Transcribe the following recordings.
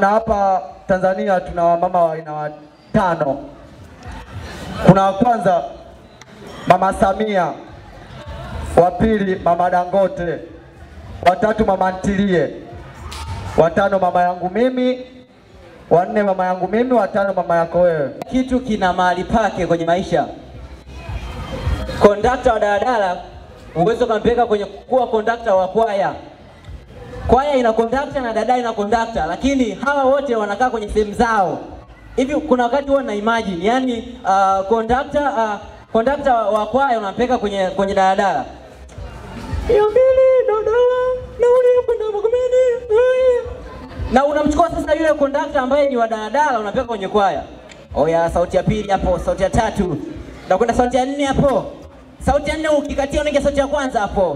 na hapa Tanzania tuna wamama wa aina watano. Kuna wa kwanza Mama Samia, wa pili Mama Dangote, watatu Mama Ntilie, watano mama yangu mimi, wanne mama yangu mimi, watano mama yako wewe. Kitu kina mahali pake kwenye maisha. Kondakta wa daladala uweze ukampeleka kwenye kuwa kondakta wa kwaya. Kwaya ina kondakta na dada ina kondakta, lakini hawa wote wanakaa kwenye sehemu zao. Hivi kuna wakati huwa na imagine, yani uh, kondakta uh, kondakta wa kwaya unampeleka kwenye kwenye daladala mia mbili daladala nauli ya kwenda Magomeni eh. na unamchukua sasa yule kondakta ambaye ni wa daladala unapeleka kwenye kwaya. Oya, sauti ya pili hapo, sauti ya tatu, na kwenda sauti ya nne hapo, sauti ya nne ukikatia unaingia sauti ya kwanza hapo.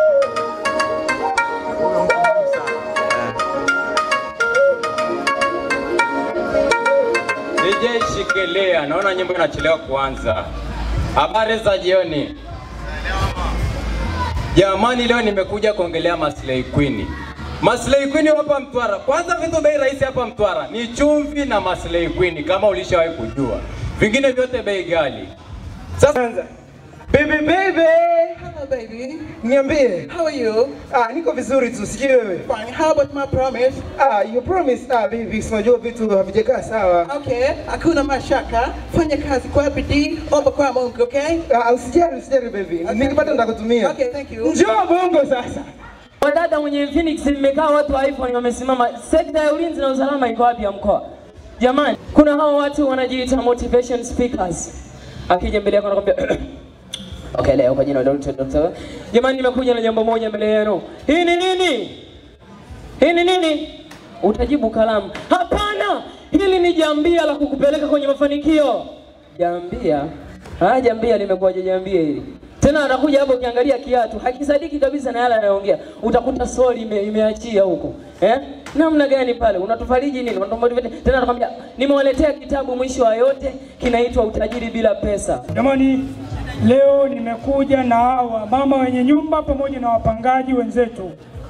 DJ Shikelea, naona nyimbo inachelewa kuanza. Habari za jioni. Jamani, leo nimekuja kuongelea Maslay Queen. Maslay Queen hapa Mtwara. Kwanza vitu bei rahisi hapa Mtwara ni chumvi na Maslay Queen kama ulishawahi kujua. Vingine vyote bei ghali. Sasa Baby baby. Hello, baby. Niambie. How are you? Ah, niko vizuri tu, sijui wewe. Fine. How about my promise? Ah, you promise. Ah, baby, si unajua vitu havijakaa sawa. Okay, hakuna mashaka. Fanya kazi kwa bidii, omba kwa Mungu, okay? Ah, usijali, usijali baby. Okay. Nikipata nitakutumia. Okay, thank you. Njoo bongo sasa. Wadada mwenye Phoenix mmekaa watu wa iPhone wamesimama. Sekta ya ulinzi na usalama iko wapi ya mkoa? Jamani, kuna hao watu wanajiita motivation speakers. Akija mbele yako anakuambia Okay, leo kwa jina la Dr. Dr. Jamani, nimekuja na jambo moja mbele yenu. Hii ni nini? Hii ni nini? Utajibu kalamu. Hapana, hili ni jambia la kukupeleka kwenye mafanikio. Jambia? Ah, jambia limekuwaje jambia hili? Tena anakuja hapo ukiangalia kiatu, hakisadiki kabisa na yale anayoongea. Utakuta soli ime, imeachia huko. Eh? Namna gani pale? Unatufariji nini? Unatumotivate. Tena anakwambia, nimewaletea kitabu mwisho wa yote kinaitwa Utajiri bila pesa. Jamani, leo nimekuja na hawa mama wenye nyumba pamoja na wapangaji wenzetu.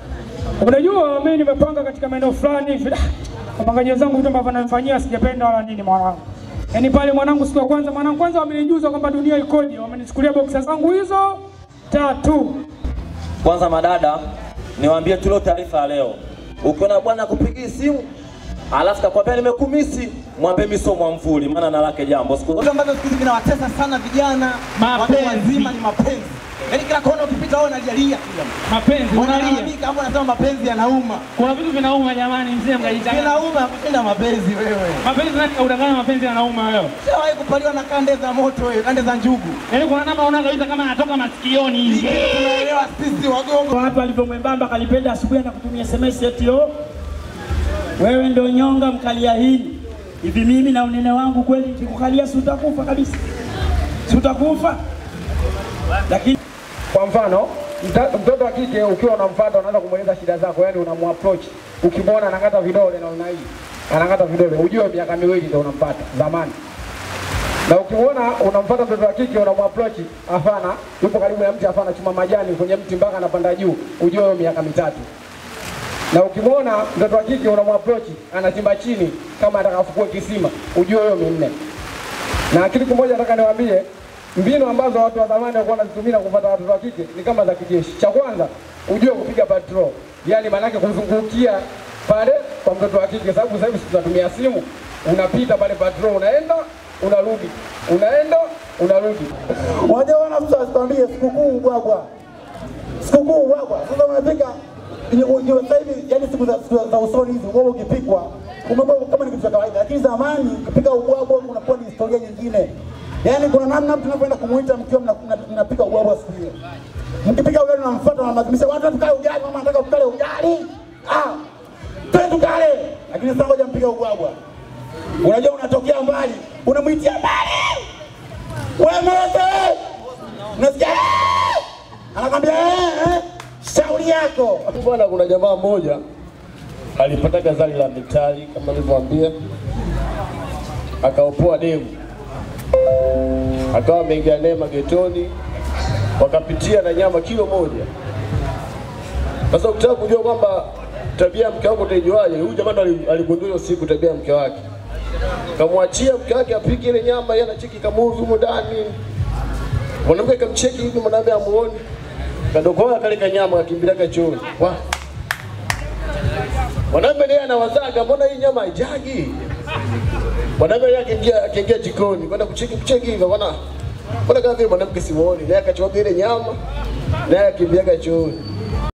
Unajua mimi nimepanga katika maeneo fulani hivi. ah, Wapangaji wenzangu vitu ambavyo wananifanyia sijapenda wala nini mwanangu. Yaani pale mwanangu siku ya kwanza mwanangu kwanza wamenijuza kwamba dunia ikoje. Wamenichukulia boksa zangu hizo tatu. Kwanza madada, niwaambie tu leo taarifa ya leo. Ukiona bwana akupigia simu alafu kakwambia nimekumisi, mwambie mimi sio mwamvuli, maana na lake jambo. Siku Vitu ambavyo siku hizi vinawatesa sana vijana watu wazima ni mapenzi. Yaani kila kona ukipita wewe unajalia kila mtu. Mapenzi Unalalamika hapo unasema mapenzi yanauma. Kuna vitu vinauma jamani, mzee mkajitanga. Vinauma kushinda mapenzi wewe. Mapenzi nani kaudanganya mapenzi yanauma leo. Ushawahi kupaliwa na kande za moto wewe, kande za njugu. Yaani kuna namna unaona kabisa kama anatoka masikioni hivi. Tunaelewa sisi wagongo. Watu alivyo mwembamba kalipenda asubuhi na kutumia SMS eti yo. Wewe ndio nyonga mkalia hili. Hivi mimi na unene wangu kweli nikikukalia si utakufa kabisa. Si utakufa? Lakini Kwa mfano, mta- mtoto wa kike ukiwa unamfuata unaanza kumweleza shida zako, yani unamapproach. Ukimwona anakata vidole na una hii. Anakata vidole, ujue miaka miwili ndio unampata zamani. Na ukimwona unamfuata mtoto wa kike unamapproach, hapana, yupo karibu ya mti, hapana, chuma majani kwenye mti mpaka anapanda juu, ujue huyo miaka mitatu. Na ukimwona mtoto wa kike unamapproach anachimba chini kama atakafukua kisima, ujue huyo minne. Na kitu kimoja nataka niwaambie, mbinu ambazo watu wa zamani walikuwa wanazitumia kupata watoto wa kike ni kama za kijeshi. Cha kwanza, ujue kupiga patrol, yaani maanake kuzungukia pale kwa mtoto wa kike, sababu sasa hivi sisi tunatumia simu, unapita pale patrol, unaenda unarudi, unaenda unarudi. Unajua wana mtu asikwambie sikukuu ubwagwa, sikukuu ubwagwa. Sasa unapika ndio sasa hivi, yani siku za, siku za usoni hizi ubwabwa ukipikwa umekuwa kama ni kitu cha kawaida, lakini zamani ukipika ubwabwa unakuwa ni historia nyingine. Yani kuna namna mtu anapoenda kumuita mkiwa mna- mna- mnapika ubwabwa siku hiyo, mkipika ugali unamfuata unamlazimisha watu tukale ugali, mama anataka tukale ugali, ah, twende tukale, lakini sasa ngoja mpika ubwabwa. Unajua unatokea mbali, unamwitia mbali wewe Mose, unasikia? "Eh!" Anakwambia "Eh, eh, shauri yako. bwana, kuna jamaa mmoja alipata gazali la mitali kama nilivyowaambia, akaopoa demu, akawa ameingia naye magetoni, wakapitia na nyama kilo moja. Sasa ukitaka kujua kwamba tabia ya mke wako utaijuaje? Huyu jamaa ndo ali- aligundua hiyo siku tabia ya mke wake, kamwachia mke wake apike ile nyama, yeye anacheki kamuvi humu ndani. Mwanamke kamcheki hivi, mwanamke amuoni, kadokoa kale kanyama kakimbilia chooni. Wa mwanamke naye anawazaga, mbona hii nyama haijagi? Mwanamke yeye akiingia akiingia jikoni kwenda kucheki kucheki hivyo, bwana mbona kama vile mwanamke simuoni, naye akachukua ile nyama naye akimbiaga chooni.